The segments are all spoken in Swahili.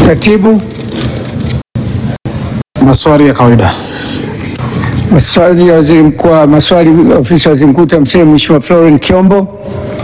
Katibu, maswali ya kawaida. Maswali ya waziri mkuu, maswali ofisi ya waziri mkuu TAMISEMI, Mheshimiwa Florence Kiombo.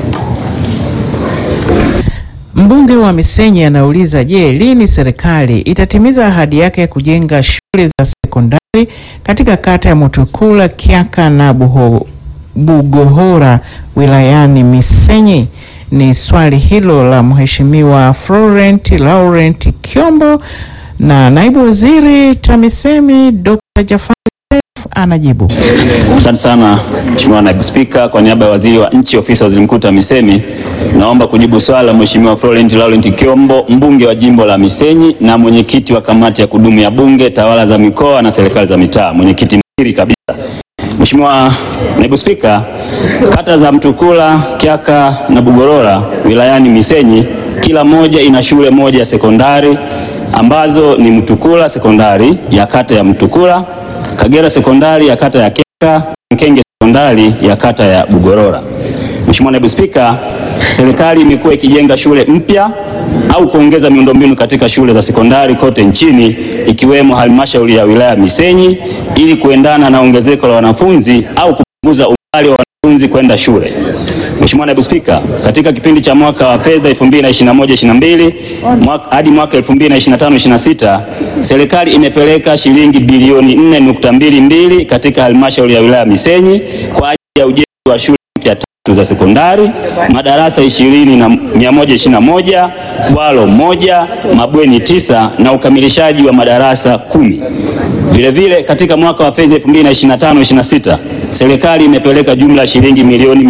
Mbunge wa Misenyi anauliza, je, lini serikali itatimiza ahadi yake ya kujenga shule za sekondari katika kata ya Mutukula, Kyaka na Buho, Bugohora wilayani Misenyi? Ni swali hilo la Mheshimiwa Florent Laurent Kiombo na naibu waziri TAMISEMI Dr. Jafari Seif anajibu. Asante sana Mheshimiwa Naibu Spika, kwa niaba ya Waziri wa Nchi, Ofisi ya Waziri Mkuu TAMISEMI, naomba kujibu swali la Mheshimiwa Florent Laurent Kiombo, mbunge wa jimbo la Misenyi na mwenyekiti wa kamati ya kudumu ya Bunge, tawala za mikoa na serikali za mitaa, mwenyekiti mzuri kabisa. Mheshimiwa Naibu Spika, kata za Mtukula, Kyaka na Bugorora wilayani Misenyi kila moja ina shule moja ya sekondari ambazo ni Mtukula sekondari ya kata ya Mtukula, Kagera sekondari ya kata ya Kyaka, Mkenge sekondari ya kata ya Bugorora. Mheshimiwa Naibu Spika, serikali imekuwa ikijenga shule mpya au kuongeza miundombinu katika shule za sekondari kote nchini ikiwemo halmashauri ya wilaya Misenyi ili kuendana na ongezeko la wanafunzi au kupunguza umbali wa wanafunzi kwenda shule. Mheshimiwa Naibu Spika, katika kipindi cha mwaka wa fedha 2021-22 mwaka- hadi mwaka 2025-26 serikali imepeleka shilingi bilioni 4.22 katika halmashauri ya wilaya Misenyi kwa ajili ya ujenzi wa shule mpya tatu za sekondari, madarasa 20 na 121, bwalo moja, mabweni tisa na ukamilishaji wa madarasa kumi. Vilevile katika mwaka wa fedha 2025-26 serikali imepeleka jumla ya shilingi milioni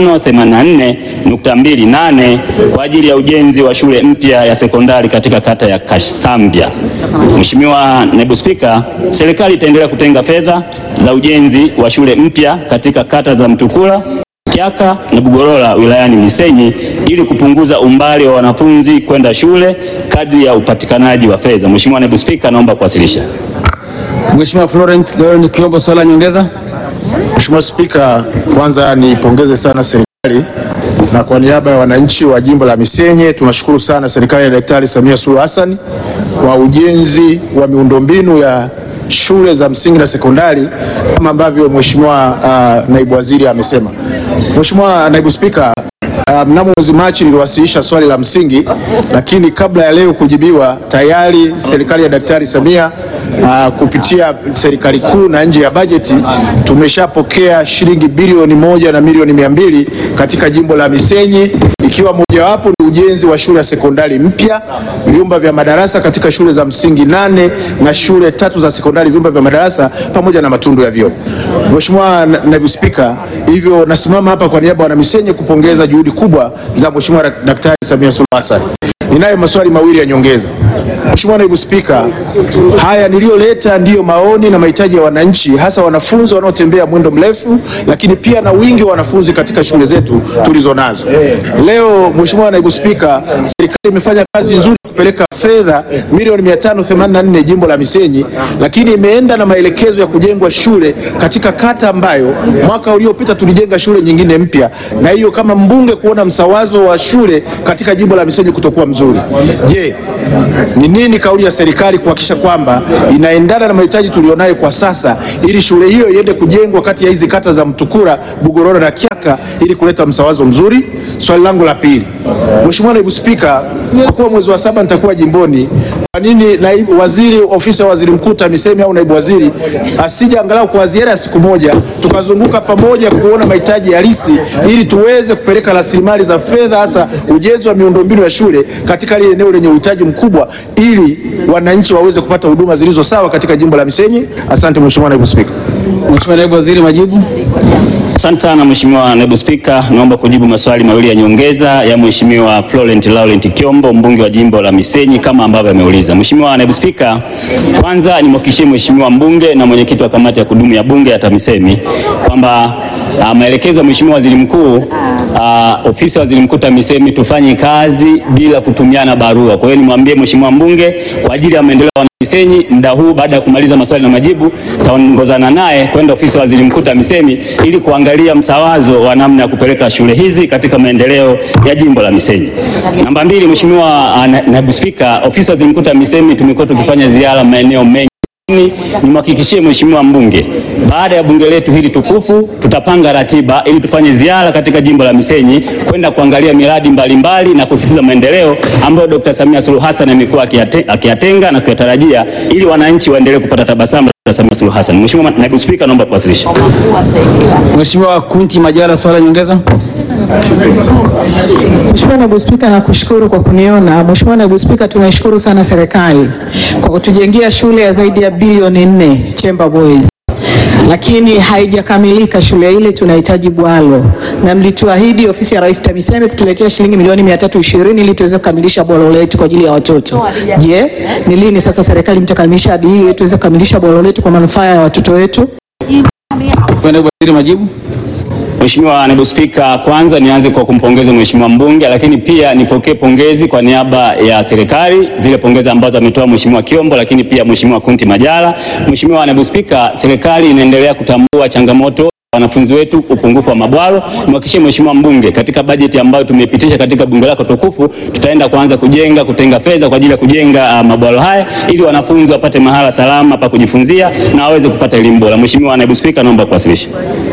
584.28 kwa ajili ya ujenzi wa shule mpya ya sekondari katika kata ya Kasambia. Mheshimiwa Naibu Spika, serikali itaendelea kutenga fedha za ujenzi wa shule mpya katika kata za Mtukula, Kyaka na Bugorora wilayani Misenyi ili kupunguza umbali wa wanafunzi kwenda shule kadri ya upatikanaji wa fedha. Mheshimiwa Naibu Spika, naomba kuwasilisha. Mheshimiwa Florent Laurent Kiombo, swali la nyongeza. Mheshimiwa Spika, kwanza nipongeze sana serikali na kwa niaba ya wananchi wa jimbo la Misenyi tunashukuru sana serikali ya Daktari Samia Suluhu Hassan kwa ujenzi wa miundombinu ya shule za msingi na sekondari kama ambavyo Mheshimiwa uh, naibu waziri amesema. Mheshimiwa naibu Spika, Uh, mnamo mwezi Machi niliwasilisha swali la msingi, lakini kabla ya leo kujibiwa, tayari serikali ya Daktari Samia uh, kupitia serikali kuu na nje ya bajeti tumeshapokea shilingi bilioni moja na milioni mia mbili katika jimbo la Misenyi, ikiwa mojawapo ni ujenzi wa shule ya sekondari mpya, vyumba vya madarasa katika shule za msingi nane na shule tatu za sekondari, vyumba vya madarasa pamoja na matundu ya vyoo. Mheshimiwa na- Naibu Spika, hivyo nasimama hapa kwa niaba ya Wanamisenyi kupongeza juhudi kubwa za Mheshimiwa Dak- Daktari Samia Suluhu Hassan. Ninayo maswali mawili ya nyongeza. Mheshimiwa Naibu Spika, haya niliyoleta ndiyo maoni na mahitaji ya wananchi, hasa wanafunzi wanaotembea mwendo mrefu, lakini pia na wingi wa wanafunzi katika shule zetu tulizo nazo. Leo Mheshimiwa Naibu Spika, serikali imefanya kazi nzuri kupeleka fedha milioni 584 jimbo la Misenyi, lakini imeenda na maelekezo ya kujengwa shule katika kata ambayo mwaka uliopita tulijenga shule nyingine mpya, na hiyo kama mbunge kuona msawazo wa shule katika jimbo la Misenyi kutokuwa mzuri. Je, ni nini kauli ya serikali kuhakikisha kwamba inaendana na mahitaji tulionayo kwa sasa ili shule hiyo iende kujengwa kati ya hizi kata za Mtukura, Bugorora na Kyaka ili kuleta msawazo mzuri? Swali langu la pili, Mheshimiwa Naibu Spika, kwa kuwa mwezi wa saba nitakuwa jimboni, kwa nini naibu waziri ofisi ya waziri mkuu TAMISEMI au naibu waziri asije angalau kwa ziara ya siku moja tukazunguka pamoja kuona mahitaji halisi ili tuweze kupeleka rasilimali za fedha hasa ujenzi wa miundombinu ya shule katika lile eneo lenye uhitaji mkubwa ili wananchi waweze kupata huduma zilizo sawa katika jimbo la Misenyi. Asante Mheshimiwa Naibu Spika. Mheshimiwa naibu waziri, majibu. Asante sana Mheshimiwa Naibu Spika, naomba kujibu maswali mawili ya nyongeza ya Mheshimiwa Florent Laurent Kiombo, mbunge wa jimbo la Misenyi kama ambavyo ameuliza. Mheshimiwa Naibu Spika, kwanza nimhakikishie Mheshimiwa mbunge na mwenyekiti wa kamati ya kudumu ya Bunge ya TAMISEMI kwamba ah, maelekezo ya Mheshimiwa Waziri Mkuu uh, ofisi ya waziri mkuu TAMISEMI tufanye kazi bila kutumiana barua. Kwa hiyo nimwambie mheshimiwa mbunge kwa ajili ya maendeleo ya Misenyi, muda huu baada ya kumaliza maswali na majibu, taongozana naye kwenda ofisi ya waziri mkuu TAMISEMI ili kuangalia msawazo wa namna ya kupeleka shule hizi katika maendeleo ya jimbo la Misenyi. Namba mbili, Mheshimiwa uh, na- naibu spika, ofisi ya waziri mkuu TAMISEMI tumekuwa tukifanya ziara maeneo mengi Ni- nimhakikishie mheshimiwa mbunge, baada ya bunge letu hili tukufu, tutapanga ratiba ili tufanye ziara katika jimbo la Misenyi kwenda kuangalia miradi mbalimbali na kusisitiza maendeleo ambayo Dr. Samia Suluhu Hassan amekuwa akiyate- akiyatenga na kuyatarajia ili wananchi waendelee kupata tabasamu la Dr. Samia Suluhu Hassan. Mheshimiwa naibu spika, naomba kuwasilisha. Mheshimiwa Kunti Majala, swala nyongeza. Mheshimiwa Naibu Spika, nakushukuru kwa kuniona. Mheshimiwa Naibu Spika, tunaishukuru sana serikali kwa kutujengea shule ya zaidi ya bilioni nne Chamber Boys, lakini haijakamilika shule ile, tunahitaji bwalo, na mlituahidi ofisi ya Rais TAMISEMI kutuletea shilingi milioni 320 ili tuweze kukamilisha bwalo letu kwa ajili ya watoto. Je, ni lini sasa serikali mtakamilisha ahadi hii ili tuweze kukamilisha bwalo letu kwa manufaa ya watoto wetu? Kwenda waziri majibu. Mheshimiwa Naibu Spika, kwanza nianze kwa kumpongeza Mheshimiwa mbunge, lakini pia nipokee pongezi kwa niaba ya serikali, zile pongezi ambazo ametoa Mheshimiwa Kiombo, lakini pia Mheshimiwa Kunti Majala. Mheshimiwa Naibu Spika, serikali inaendelea kutambua changamoto wanafunzi wetu upungufu wa mabwalo. Nimhakikishie Mheshimiwa mbunge, katika bajeti ambayo tumepitisha katika bunge lako tukufu, tutaenda kuanza kujenga kutenga fedha kwa ajili ya kujenga uh, mabwalo haya ili wanafunzi wapate mahala salama pa kujifunzia na waweze kupata elimu bora. Mheshimiwa Naibu Spika, naomba kuwasilisha.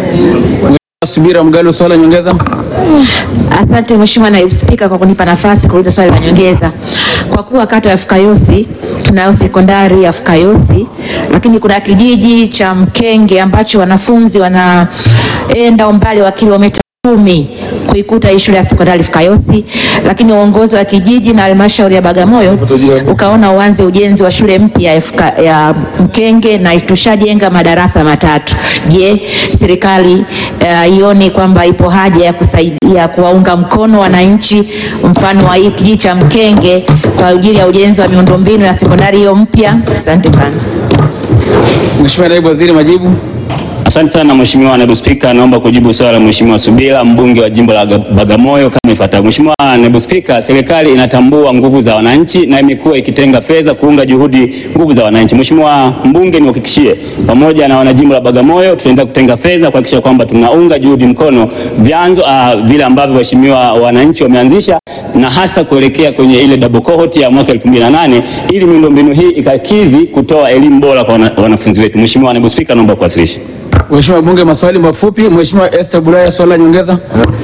Subira Mgalo, swala nyongeza. Asante Mheshimiwa Naibu Spika kwa kunipa nafasi kuuliza swali la nyongeza. Kwa kuwa kata ya Fukayosi tunayo sekondari ya Fukayosi, lakini kuna kijiji cha Mkenge ambacho wanafunzi wanaenda umbali wa kilomita kumi kuikuta hii shule ya sekondari Fukayosi, lakini uongozi wa kijiji na halmashauri ya Bagamoyo ukaona uanze ujenzi wa shule mpya ya, Fuka- ya Mkenge na tushajenga madarasa matatu. Je, serikali uh, ioni kwamba ipo haja ya kusaidia kuwaunga mkono wananchi mfano wa hii kijiji cha Mkenge kwa ajili ya ujenzi wa miundombinu ya sekondari hiyo mpya? Asante sana. Mheshimiwa Naibu Waziri majibu. Asante sana Mheshimiwa Naibu Spika, naomba kujibu swali la Mheshimiwa Subira, mbunge wa jimbo la Bagamoyo kama ifuatavyo. Mheshimiwa Naibu Spika, serikali inatambua nguvu za wananchi na imekuwa ikitenga fedha kuunga juhudi nguvu za wananchi. Mheshimiwa mbunge, niwahakikishie pamoja na wanajimbo la Bagamoyo tutaendelea kutenga fedha kuhakikisha kwamba tunaunga juhudi mkono vyanzo uh, vile ambavyo waheshimiwa wananchi wameanzisha na hasa kuelekea kwenye ile double cohort ya mwaka 2008 ili miundombinu hii ikakidhi kutoa elimu bora kwa wana, wanafunzi wetu. Mheshimiwa Naibu Spika, naomba kuwasilisha. Mheshimiwa Bunge, maswali mafupi. Mheshimiwa Esther Bulaya, swala nyongeza.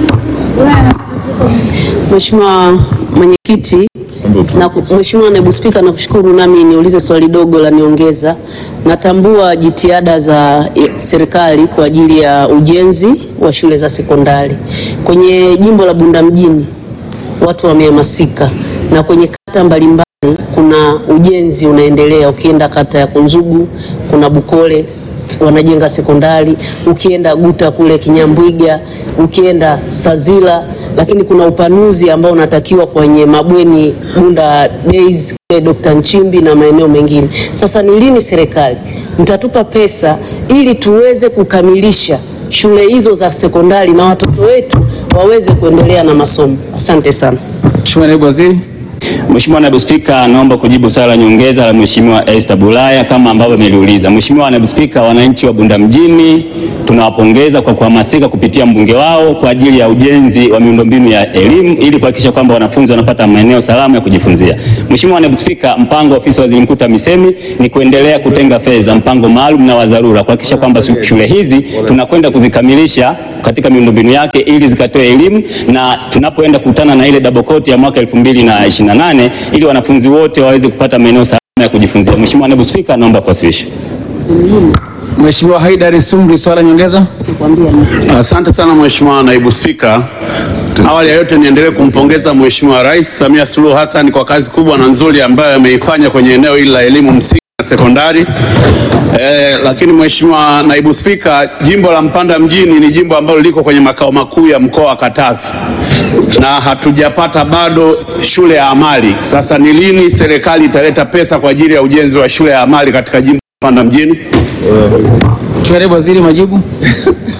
Mheshimiwa Mwenyekiti na Mheshimiwa Naibu Spika, nakushukuru nami niulize swali dogo la niongeza. Natambua jitihada za eh, serikali kwa ajili ya ujenzi wa shule za sekondari kwenye jimbo la Bunda mjini, watu wamehamasika na kwenye kata mbalimbali kuna ujenzi unaendelea. Ukienda kata ya Kunzugu kuna Bukole wanajenga sekondari, ukienda Guta kule Kinyambwiga, ukienda Sazila, lakini kuna upanuzi ambao unatakiwa kwenye mabweni Bunda Days kule Dr. Nchimbi na maeneo mengine. Sasa ni lini serikali mtatupa pesa ili tuweze kukamilisha shule hizo za sekondari na watoto wetu waweze kuendelea na masomo? Asante sana. Mheshimiwa Naibu Waziri. Mheshimiwa Naibu Spika, naomba kujibu swali la nyongeza la Mheshimiwa Esther Bulaya kama ambavyo ameliuliza. Mheshimiwa Naibu Spika, wananchi wa Bunda mjini tunawapongeza kwa kuhamasika kupitia mbunge wao kwa ajili ya ujenzi wa miundombinu ya elimu ili kuhakikisha kwamba wanafunzi wanapata maeneo salama ya kujifunzia. Mheshimiwa Naibu Spika, mpango wa ofisi ya Waziri Mkuu TAMISEMI ni kuendelea kutenga fedha, mpango maalum na wa dharura kuhakikisha kwamba shule hizi tunakwenda kuzikamilisha katika miundombinu yake ili zikatoe elimu na tunapoenda kukutana na ile double cohort ya mwaka 2028 ili wanafunzi wote waweze kupata maeneo salama ya kujifunzia. Mheshimiwa Naibu Spika, naomba kuwasilisha. Mheshimiwa Haidari Sumri, swala nyongeza. Asante sana Mheshimiwa Naibu Spika. Awali ya yote niendelee kumpongeza Mheshimiwa Rais Samia Suluhu Hassan kwa kazi kubwa na nzuri ambayo ameifanya kwenye eneo hili la elimu msingi na sekondari. Eh, lakini Mheshimiwa Naibu Spika, jimbo la Mpanda mjini ni jimbo ambalo liko kwenye makao makuu ya mkoa wa Katavi na hatujapata bado shule ya amali. Sasa ni lini serikali italeta pesa kwa ajili ya ujenzi wa shule ya amali katika jimbo la Mpanda mjini? Mheshimiwa Naibu Waziri majibu.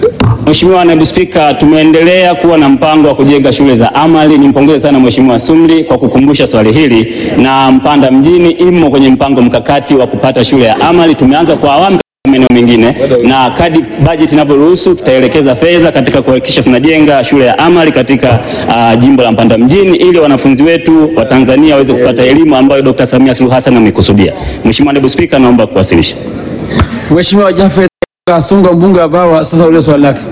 Mheshimiwa Naibu Spika, tumeendelea kuwa na mpango wa kujenga shule za amali. Nimpongeze sana Mheshimiwa Sumri kwa kukumbusha swali hili, na Mpanda mjini imo kwenye mpango mkakati wa kupata shule ya amali. Tumeanza kwa awamu maeneo mengine na kadi bajeti inavyoruhusu tutaelekeza fedha katika kuhakikisha tunajenga shule ya amali katika uh, jimbo la Mpanda mjini ili wanafunzi wetu wa Tanzania waweze kupata elimu ambayo Dr. Samia Suluhu Hassan amekusudia. Mheshimiwa Naibu Spika, naomba kuwasilisha. Mheshimiwa Jafet Kasunga mbunge wa Bawa sasa ulizo swali lake.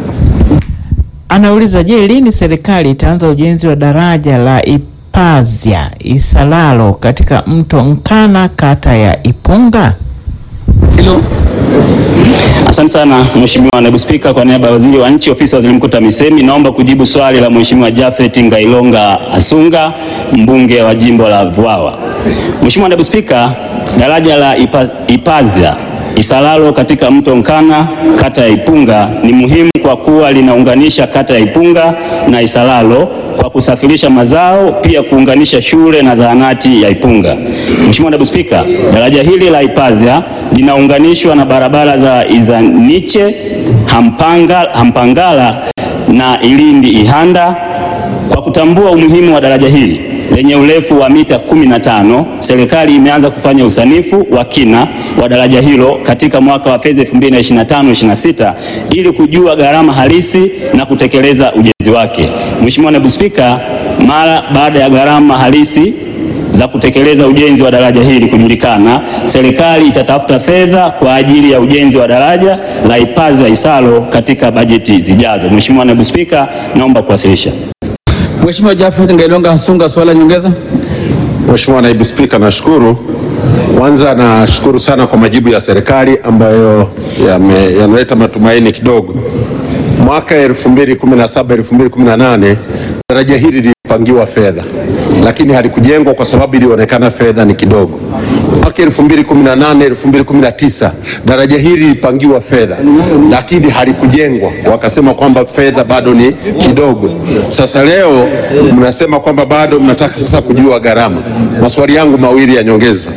Anauliza, je, lini serikali itaanza ujenzi wa daraja la Ipazya Isalalo katika mto Nkana kata ya Ipunga? Hilo Asante sana Mheshimiwa Naibu Spika, kwa niaba ya Waziri wa Nchi, Ofisi ya Waziri Mkuu TAMISEMI, naomba kujibu swali la Mheshimiwa Jafet Ngailonga Asunga, mbunge wa jimbo la Vwawa. Mheshimiwa Naibu Spika, daraja la Ipa, Ipazya Isalalo katika mto Nkana kata ya Ipunga ni muhimu kwa kuwa linaunganisha kata ya Ipunga na Isalalo kwa kusafirisha mazao, pia kuunganisha shule na zahanati ya Ipunga. Mheshimiwa Naibu Spika, daraja hili la Ipazya linaunganishwa na barabara za Izaniche, Hampanga, Hampangala na Ilindi Ihanda. Kwa kutambua umuhimu wa daraja hili lenye urefu wa mita 15, serikali imeanza kufanya usanifu wa kina wa daraja hilo katika mwaka wa fedha 2025/26 ili kujua gharama halisi na kutekeleza ujenzi wake. Mheshimiwa Naibu Spika, mara baada ya gharama halisi za kutekeleza ujenzi wa daraja hili kujulikana, serikali itatafuta fedha kwa ajili ya ujenzi wa daraja la Ipazya Isalo katika bajeti zijazo. Mheshimiwa Naibu Spika, naomba kuwasilisha. Mheshimiwa Jafet Ngailonga Asunga swali la nyongeza. Mheshimiwa Naibu Spika, nashukuru. Kwanza nashukuru sana kwa majibu ya serikali ambayo yame- yanaleta matumaini kidogo. Mwaka 2017 2018 daraja hili lilipangiwa fedha, lakini halikujengwa kwa sababu ilionekana fedha ni kidogo. Mwaka 2018 2019 daraja hili lilipangiwa fedha, lakini halikujengwa, wakasema kwamba fedha bado ni kidogo. Sasa leo mnasema kwamba bado mnataka sasa kujua gharama. Maswali yangu mawili ya nyongeza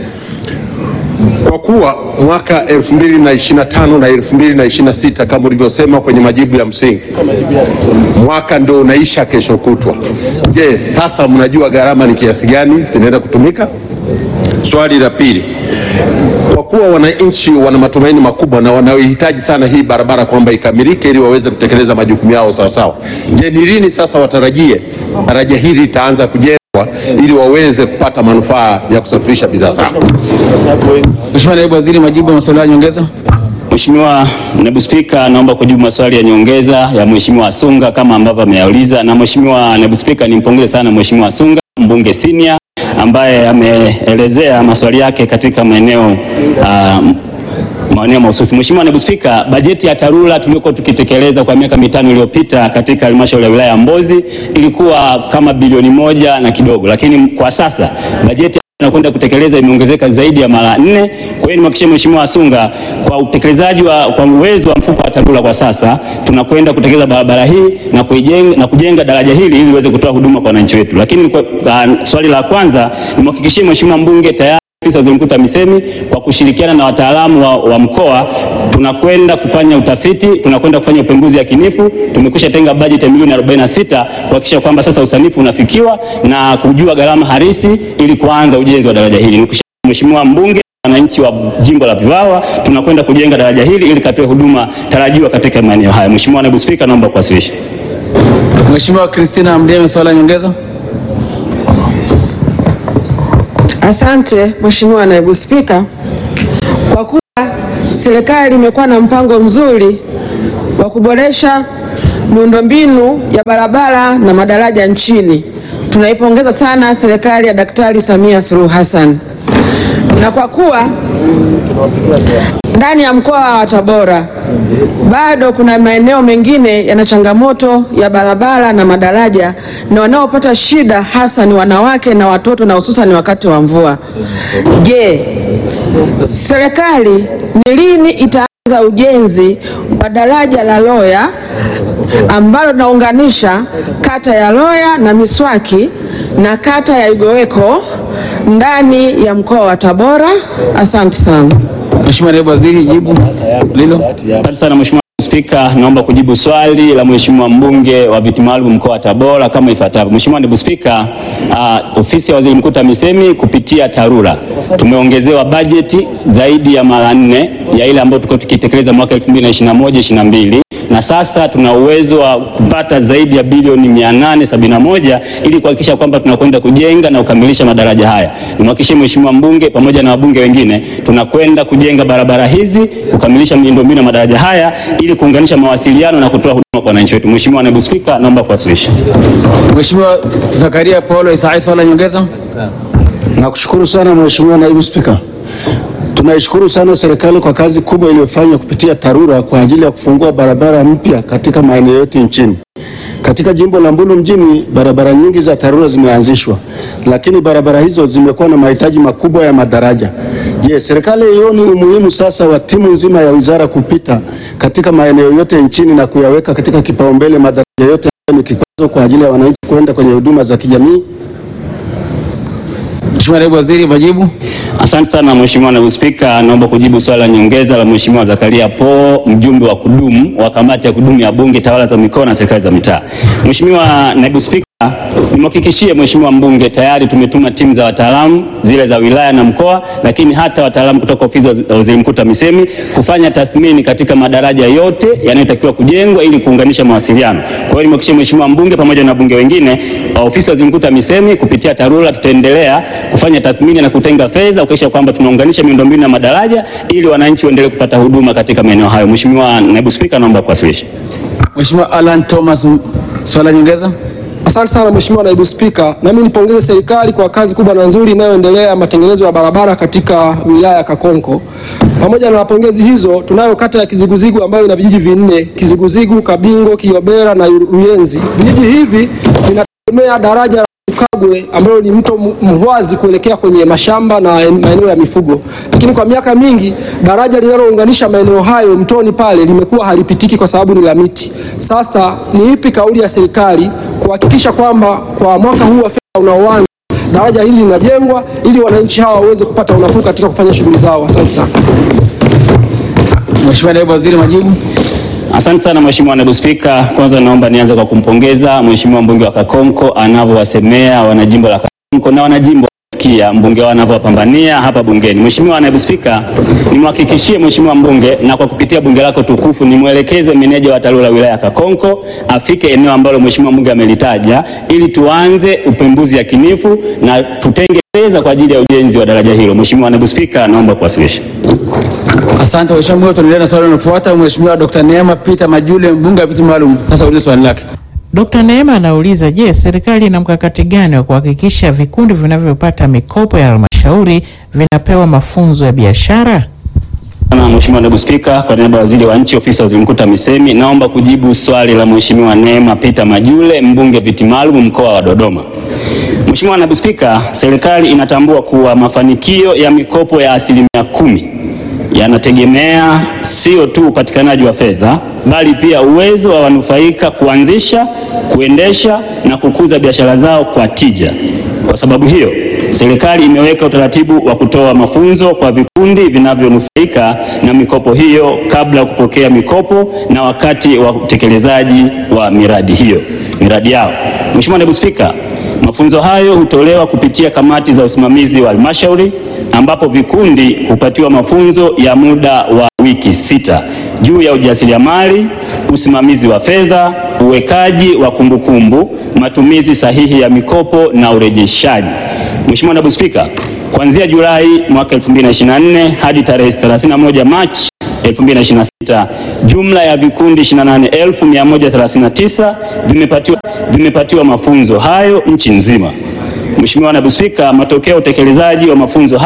kwa kuwa mwaka 2025 na 2026 kama ulivyosema kwenye majibu ya msingi, mwaka ndio unaisha kesho kutwa. Je, sasa mnajua gharama ni kiasi gani zinaenda kutumika? Swali la pili, kwa kuwa wananchi wana matumaini makubwa na wanaohitaji sana hii barabara kwamba ikamilike ili waweze kutekeleza majukumu yao sawasawa, je, ni lini sasa watarajie daraja hili litaanza kujengwa ili waweze kupata manufaa ya kusafirisha bidhaa zao? Mheshimiwa Naibu Waziri, majibu ya maswali ya nyongeza. Mheshimiwa Naibu Spika, naomba kujibu maswali ya nyongeza ya Mheshimiwa Asunga kama ambavyo ameyauliza. Na Mheshimiwa Naibu Spika, nimpongeze sana Mheshimiwa Asunga, mbunge senior ambaye ameelezea maswali yake katika maeneo ah, maeneo mahususi. Mheshimiwa Naibu Spika, bajeti ya TARURA tuliokuwa tukitekeleza kwa miaka mitano iliyopita katika halmashauri ya wilaya ya Mbozi ilikuwa kama bilioni moja na kidogo, lakini kwa sasa bajeti tunakwenda kutekeleza imeongezeka zaidi ya mara nne. Kwa hiyo nimhakikishie Mheshimiwa Asunga kwa utekelezaji wa kwa uwezo wa mfuko wa TARURA kwa sasa tunakwenda kutekeleza barabara hii na kujenga, na kujenga daraja hili ili iweze kutoa huduma kwa wananchi wetu. Lakini kwa, uh, swali la kwanza nimhakikishie Mheshimiwa mbunge tayari Ofisi ya Waziri Mkuu TAMISEMI kwa kushirikiana na wataalamu wa, wa mkoa tunakwenda kufanya utafiti, tunakwenda kufanya upembuzi yakinifu. Tumekwisha tenga bajeti ya milioni 46 kuhakikisha kwamba sasa usanifu unafikiwa na kujua gharama halisi ili kuanza ujenzi wa daraja hili. Nikushukuru Mheshimiwa mbunge, wananchi wa jimbo la Viwawa, tunakwenda kujenga daraja hili ili katoe huduma tarajiwa katika maeneo haya. Mheshimiwa Naibu Spika, naomba kuwasilisha. Mheshimiwa Christina Mdeme swali la nyongeza. Asante Mheshimiwa Naibu Spika, kwa kuwa serikali imekuwa na mpango mzuri wa kuboresha miundombinu ya barabara na madaraja nchini, tunaipongeza sana serikali ya Daktari Samia Suluhu Hassan, na kwa kuwa ndani ya mkoa wa Tabora bado kuna maeneo mengine yana changamoto ya barabara na madaraja, na wanaopata shida hasa ni wanawake na watoto, na hususan wakati wa mvua. Je, serikali ni lini itaanza ujenzi wa daraja la Loya ambalo linaunganisha kata ya Loya na Miswaki na kata ya Igoweko ndani ya mkoa wa Tabora? Asante sana. Mheshimiwa Naibu Waziri, jibu lilo. Asante sana Mheshimiwa Spika. Spika, naomba kujibu swali la Mheshimiwa mbunge wa viti maalum mkoa wa Tabora kama ifuatavyo. Mheshimiwa Naibu Spika, uh, ofisi ya Waziri Mkuu TAMISEMI kupitia TARURA tumeongezewa bajeti zaidi ya mara nne ya ile ambayo tulikuwa tukitekeleza mwaka 2021 22 na sasa tuna uwezo wa kupata zaidi ya bilioni 871 ili kuhakikisha kwamba tunakwenda kujenga na kukamilisha madaraja haya. Nimhakikishie Mheshimiwa mbunge pamoja na wabunge wengine tunakwenda kujenga barabara hizi, kukamilisha miundombinu ya madaraja haya ili kuunganisha mawasiliano na kutoa huduma kwa wananchi wetu. Mheshimiwa Naibu Spika, naomba kuwasilisha. Mheshimiwa Zakaria Paulo Isaya, swala nyongeza. Nakushukuru sana Mheshimiwa Naibu Spika. Tunaishukuru sana serikali kwa kazi kubwa iliyofanywa kupitia TARURA kwa ajili ya kufungua barabara mpya katika maeneo yote nchini. Katika jimbo la Mbulu mjini, barabara nyingi za TARURA zimeanzishwa, lakini barabara hizo zimekuwa na mahitaji makubwa ya madaraja. Je, serikali haioni umuhimu sasa wa timu nzima ya wizara kupita katika maeneo yote nchini na kuyaweka katika kipaumbele madaraja yote ambayo ni kikwazo kwa ajili ya wananchi kwenda kwenye huduma za kijamii? Mheshimiwa Naibu Waziri, majibu. Asante sana Mheshimiwa Naibu Spika, naomba kujibu swali la nyongeza la Mheshimiwa Zakaria Po, mjumbe wa kudumu wa kamati ya kudumu ya Bunge, tawala za mikoa na serikali za mitaa. Mheshimiwa Naibu Spika, nimhakikishie Mheshimiwa mbunge tayari tumetuma timu za wataalamu zile za wilaya na mkoa, lakini hata wataalamu kutoka ofisi ya Waziri Mkuu TAMISEMI kufanya tathmini katika madaraja yote yanayotakiwa kujengwa ili kuunganisha mawasiliano. Kwa hiyo nimhakikishie Mheshimiwa mbunge pamoja na wabunge wengine, ofisi ya Waziri Mkuu TAMISEMI kupitia TARURA tutaendelea kufanya tathmini na kutenga fedha kuhakikisha kwamba tunaunganisha miundombinu ya madaraja ili wananchi waendelee kupata huduma katika maeneo hayo. Mheshimiwa Naibu Spika, naomba kuwasilisha. Mheshimiwa Alan Thomas, swala nyongeza. Asante sana Mheshimiwa Naibu Spika, nami nipongeze serikali kwa kazi kubwa na nzuri inayoendelea ya matengenezo ya barabara katika wilaya ya Kakonko. Pamoja na pongezi hizo, tunayo kata ya Kiziguzigu ambayo ina vijiji vinne: Kiziguzigu, Kabingo, Kiobera na Ruyenzi. Vijiji hivi vinategemea daraja la Ukagwe ambalo ni mto Mhwazi kuelekea kwenye mashamba na maeneo ya mifugo, lakini kwa miaka mingi daraja linalounganisha maeneo hayo mtoni pale limekuwa halipitiki kwa sababu ni la miti. Sasa ni ipi kauli ya serikali kuhakikisha kwamba kwa mwaka huu wa fedha unaoanza daraja hili linajengwa ili wananchi hawa waweze kupata unafuu katika kufanya shughuli zao? Asante sana. Mheshimiwa Naibu Waziri, majibu. Asante sana Mheshimiwa Naibu Spika, kwanza naomba nianze kwa kumpongeza Mheshimiwa mbunge wa Kakonko anavyowasemea wanajimbo la Kakonko na wanajimbo kia mbunge wao anavyowapambania hapa bungeni. Mheshimiwa Naibu Spika, nimhakikishie Mheshimiwa mbunge na kwa kupitia bunge lako tukufu nimwelekeze meneja wa TARURA wilaya ya Kakonko afike eneo ambalo Mheshimiwa mbunge amelitaja ili tuanze upembuzi yakinifu na tutenge fedha kwa ajili ya ujenzi wa daraja hilo. Mheshimiwa Naibu Spika, naomba kuwasilisha. Asante Mheshimiwa mbunge, tunaendelea na swali linalofuata. Mheshimiwa Dr. Neema Peter Majule, mbunge wa viti maalum, sasa ulize swali lake. Dkt. Neema anauliza, je, serikali ina mkakati gani wa kuhakikisha vikundi vinavyopata mikopo ya halmashauri vinapewa mafunzo ya biashara? Na Mheshimiwa Naibu Spika, kwa niaba ya Waziri wa Nchi, Ofisi ya Waziri Mkuu TAMISEMI, naomba kujibu swali la Mheshimiwa Neema Peter Majule, mbunge viti maalum mkoa wa Dodoma. Mheshimiwa Naibu Spika, serikali inatambua kuwa mafanikio ya mikopo ya asilimia kumi yanategemea sio tu upatikanaji wa fedha bali pia uwezo wa wanufaika kuanzisha, kuendesha na kukuza biashara zao kwa tija. Kwa sababu hiyo, serikali imeweka utaratibu wa kutoa mafunzo kwa vikundi vinavyonufaika na mikopo hiyo kabla ya kupokea mikopo na wakati wa utekelezaji wa miradi hiyo, miradi yao. Mheshimiwa Naibu Spika, mafunzo hayo hutolewa kupitia kamati za usimamizi wa halmashauri ambapo vikundi hupatiwa mafunzo ya muda wa wiki sita juu ya ujasiriamali, usimamizi wa fedha, uwekaji wa kumbukumbu, matumizi sahihi ya mikopo na urejeshaji. Mheshimiwa Naibu Spika, kuanzia Julai mwaka 2024 hadi tarehe 31 Machi 2026 jumla ya vikundi 28139 vimepatiwa, vimepatiwa mafunzo hayo nchi nzima. Mheshimiwa Naibu Spika, matokeo ya utekelezaji wa mafunzo hayo